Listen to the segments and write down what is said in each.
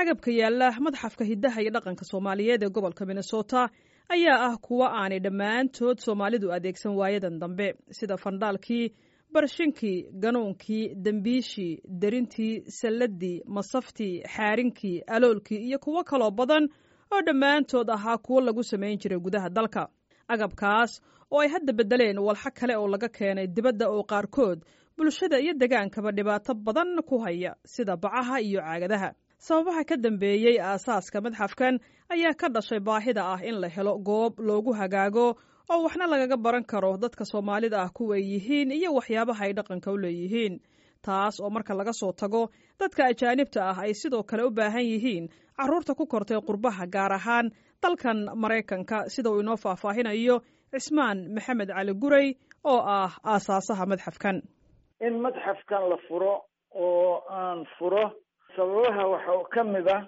agabka yaalla madxafka hiddaha iyo dhaqanka soomaaliyeed ee gobolka minnesota ayaa ah kuwo aanay dhammaantood soomaalidu adeegsan waayadan dambe sida fandhaalkii barshinkii ganuunkii dembiishii derintii salladii masaftii xaarinkii aloolkii iyo kuwo kaloo badan oo dhammaantood ahaa kuwo lagu samayn jiray gudaha dalka agabkaas oo ay hadda beddeleen walxo kale oo laga keenay dibadda oo qaarkood bulshada iyo degaankaba dhibaato badan ku haya sida bacaha iyo caagadaha sababaha ka dambeeyey aasaaska madxafkan ayaa ka dhashay baahida ah in la helo goob loogu hagaago oo waxna lagaga baran karo dadka soomaalida ah kuway yihiin iyo waxyaabaha ay dhaqanka u leeyihiin taas oo marka laga soo tago dadka ajaanibta ah ay sidoo kale u baahan yihiin carruurta ku kortay qurbaha gaar ahaan dalkan maraykanka sida uu inoo faahfaahinayo cismaan maxamed cali guray oo ah aasaasaha madxafkan in madxafkan la furo oo aan furo sababaha waxaa ka mid ah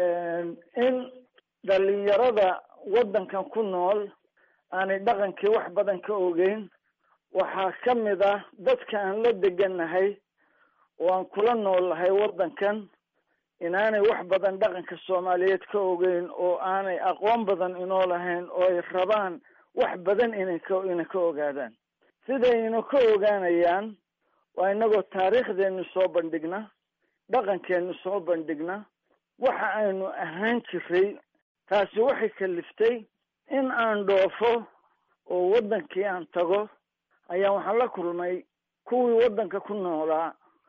in dhalinyarada waddankan ku nool aanay dhaqankii wax badan ka ogeyn waxaa ka mid ah dadka aan la degannahay oo aan kula noolnahay waddankan inaanay wax badan dhaqanka soomaaliyeed ka ogeyn oo aanay aqoon badan inoo lahayn oo ay rabaan wax badan inay ka inay ka ogaadaan sidaynu ka ogaanayaan waa inagoo taariikhdeenu soo bandhigna dhaqankeenu soo bandhigna waxa aynu ahaan jiray taasi waxay kaliftay in aan dhoofo oo waddankii aan tago ayaa waxaan la kulmay kuwii waddanka ku noolaa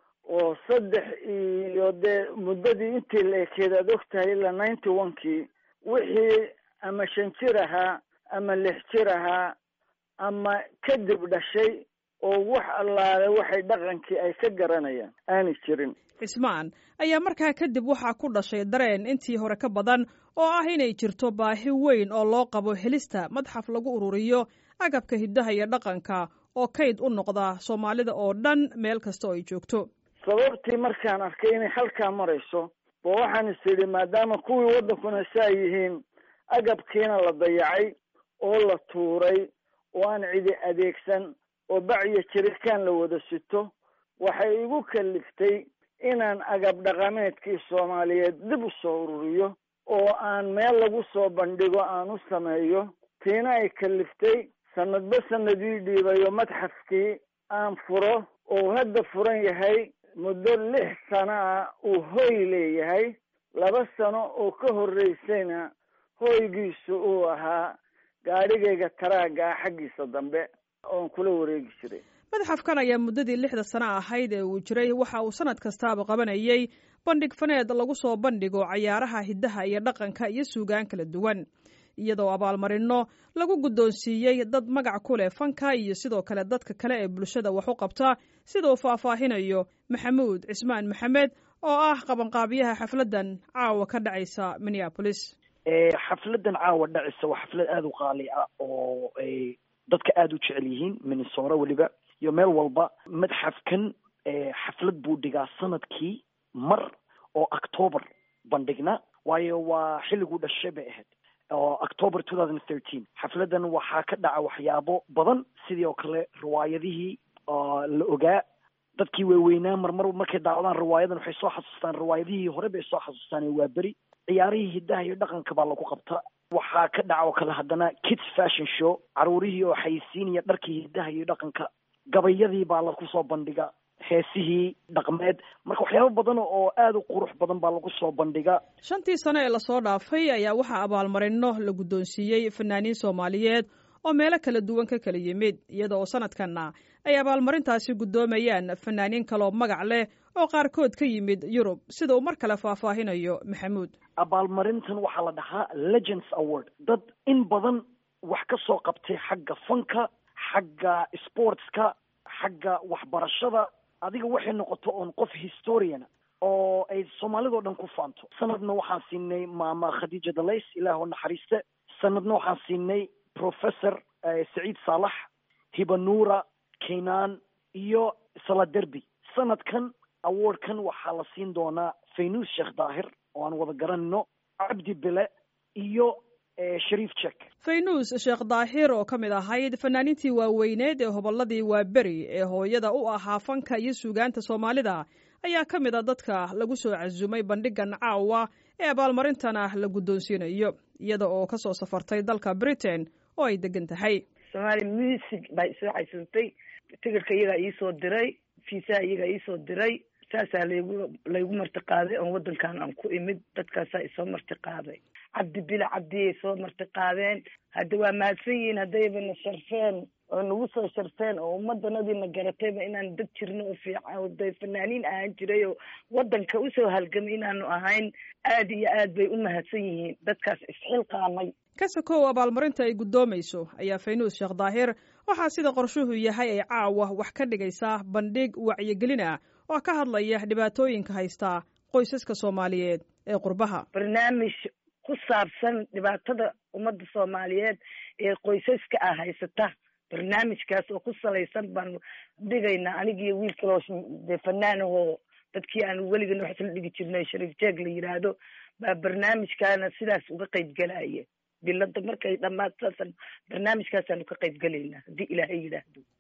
oo saddex iyo dee muddadii intii la ekeed aad og tahay ilaa ninety one kii wixii ama shan jir ahaa ama lix jir ahaa ama kadib dhashay oo wax allaale waxay dhaqankii ay ka garanayaan aanay jirin cismaan ayaa markaa kadib waxaa ku dhashay dareen intii hore ka badan oo ah inay jirto baahi weyn oo loo qabo helista madxaf lagu ururiyo agabka hiddaha iyo dhaqanka oo kayd u noqda soomaalida oo dhan meel kasta oo ay joogto sababtii markaan arkay inay halkaa marayso ba waxaan is idhi maadaama kuwii waddankuna saa yihiin agabkiina la dayacay oo la tuuray oo aan cidi adeegsan oo bacyo jirikaan la wada sito waxay igu kaliftay inaan agab dhaqameedkii soomaaliyeed dib u soo ururiyo oo aan meel lagu soo bandhigo aan u sameeyo tiina ay kaliftay sanadba sanadii dhiibayo madxafkii aan furo oo hadda furan yahay muddo lix sano ah uu hoy leeyahay laba sano oo ka horreysayna hoygiisu uu ahaa gaadhigayga taraaga ah xaggiisa dambe oon kula wareegi jiray madxafkan ayaa muddadii lixda sano ahayd ee uu jiray waxa uu sanad kastaaba qabanayay bandhig faneed lagu soo bandhigo cayaaraha hiddaha iyo dhaqanka iyo suugaan kala duwan iyadoo abaalmarinno lagu guddoonsiiyey dad magac ku leh fanka iyo sidoo kale dadka kale ee bulshada wax u qabta sida uu faahfaahinayo maxamuud cismaan maxamed oo ah qabanqaabiyaha xafladdan caawa ka dhacaysa minneapolis xafladan caawa dhacaysa waa xaflad aada u qaali ah oo ay dadka aada u jecel yihiin minnesora weliba iyo meel walba madxafkan xaflad buu dhigaa sanadkii mar oo october bandhigna waayo waa xilliguu dhashay bay ahayd oo october two thousand thirteen xafladan waxaa ka dhaca waxyaabo badan sidii oo kale riwaayadihii la ogaa dadkii waaweynaa marmar markay daacdaan riwaayadan waxay soo xasuustaan riwaayadihii hore bay soo xasuustaan waa beri ciyaarihii hiddaha iyo dhaqanka baa lagu qabta waxaa ka dhaca oo kale haddana kids fashion show caruurihii oo xayisiinaya dharkii hiddaha iyo dhaqanka gabayadii baa lagu soo bandhiga heesihii dhaqmeed marka waxyaabo badan oo aada u qurux badan baa lagu soo bandhiga shantii sano ee lasoo dhaafay ayaa waxaa abaalmarino la guddoonsiiyey fanaaniin soomaaliyeed oo meelo kala duwan ka kala yimid iyada oo sanadkanna ay abaalmarintaasi guddoomayaan fanaaniin kaloo magac leh oo qaarkood ka yimid yurub sida uu mar kale faahfaahinayo maxamuud abaalmarintan waxaa la dhahaa legends award dad in badan wax ka soo qabtay xagga fanka xagga sportska xagga waxbarashada adiga waxay noqoto oon qof historiana oo ay soomaalidao dhan ku faanto sanadna waxaan siinay maama khadiija dalays ilaah oo naxariiste sanadna waxaan siinay professor saciid saalax hibanuura kaynaan iyo saladerby sanadkan awardkan waxaa la siin doonaa faynuus sheekh daahir oo aan wada garanayno cabdi bele iyo shariif jek faynuus sheekh daahir oo ka mid ahayd fanaaniintii waaweyneed ee hobolladii waaberi ee hooyada u ahaa fanka iyo suugaanta soomaalida ayaa ka mid a dadka lagu soo casumay bandhigan caawa ee abaalmarintana la guddoonsiinayo iyada oo ka soo safartay dalka britain oo ay degan tahay somaali music baa isoo xasuustay tigirka iyagaa iisoo diray fiisaha iyagaa iisoo diray saasaa laygu laygu marti qaaday oon waddankan aan ku imid dadkaasaa isoo marti qaaday cabdi bila cabdiyay soo marti qaadeen hadda waa mahadsan yihiin haddayba na sharfeen oo nagu soo sharfeen oo ummadanadiina garatayba inaan dad jirno oo fiican oo day fanaaniin ahaan jiray oo waddanka usoo halgamay inaanu ahayn aad iyo aad bay u mahadsan yihiin dadkaas isxilqaamay kasakow abaalmarinta ay guddoomayso ayaa faynuus sheekh daahir waxaa sida qorshuhu yahay ay caawa wax ka dhigaysaa bandhig wacyigelin ah oo ka hadlaya dhibaatooyinka haystaa qoysaska soomaaliyeed ee qurbaha barnaamij ku saabsan dhibaatada ummadda soomaaliyeed ee qoysaska ah haysata barnaamijkaas oo ku salaysan baanu dhigaynaa anigiiyo wiil kaloo dee fanaanahoo dadkii aanu weligan wax isla dhigi jirnay shariif jeeg la yidhaahdo baa barnaamijkaana sidaas uga qayb galaya bilada markay dhammaad saasan barnaamijkaasaanu ka qayb gelaynaa haddii ilaahay yidhaahdo